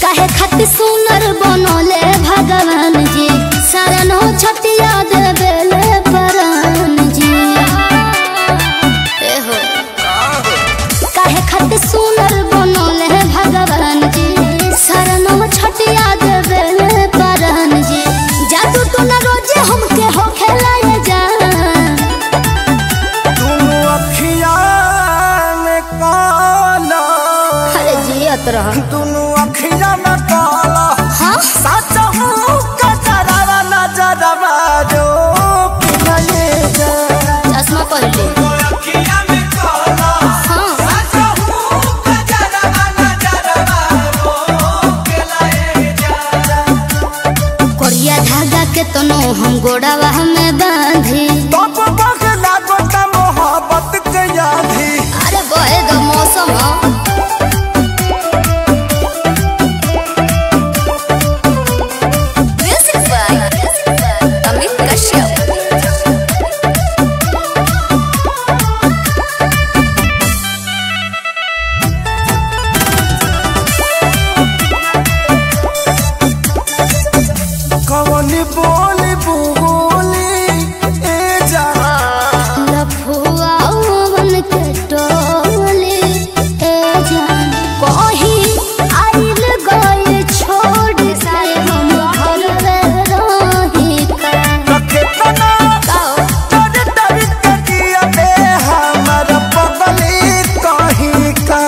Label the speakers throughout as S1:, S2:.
S1: काहे खातिर सुनर बनोले भगवान जी शरणो छतिया देवेले परान जी ए हो काहे खातिर सुनर बनोले भगवान जी शरणो छतिया देवेले परान जी जादू तो न रोजे हमके हो खेलाए जा
S2: दुनु अखिया में काला
S1: अरे जियत रह
S2: दुनु अखिया में काला
S1: हाँ
S2: सच हूँ कचरा नजरवा जो कि नहीं जा
S1: चश्मा पहले
S2: अखिया में काला
S1: हाँ
S2: सच हूँ कचरा नजरवा जो कि नहीं जा
S1: कोरिया धागा के तनो हम गोड़ावा में बांधी
S2: तब बगला गोटा मोहब्बत के यादी
S1: अरे बहे द मौसम ह।
S3: Music by Amit Kashyap.
S2: कवन बोली बोली ए जा
S1: लफुआ बन के टोली ए जान कही आइल गए छोड़ से हम घर रही का
S2: रखे तना डर डर के जिया बे हमर पगली कहीं का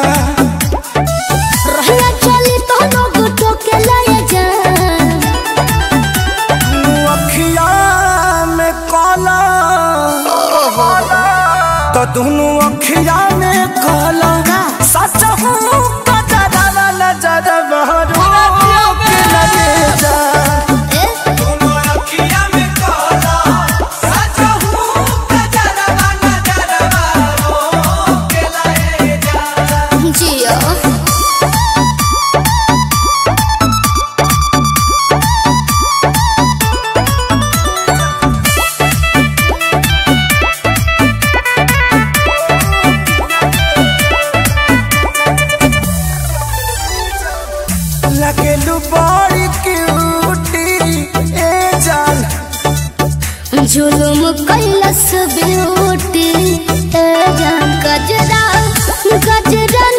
S1: रहना चली तो लोग टोके लाए जान
S2: अखिया में काला तो दोनों अखिया में काला सच हूँ कजरा नजर बहरू के लगे जा
S1: ए जिया
S2: लगेलू बड़ी क्यूटी ए जान
S1: जुलुम कैलस ब्यूटी ए जान गजरा गजरा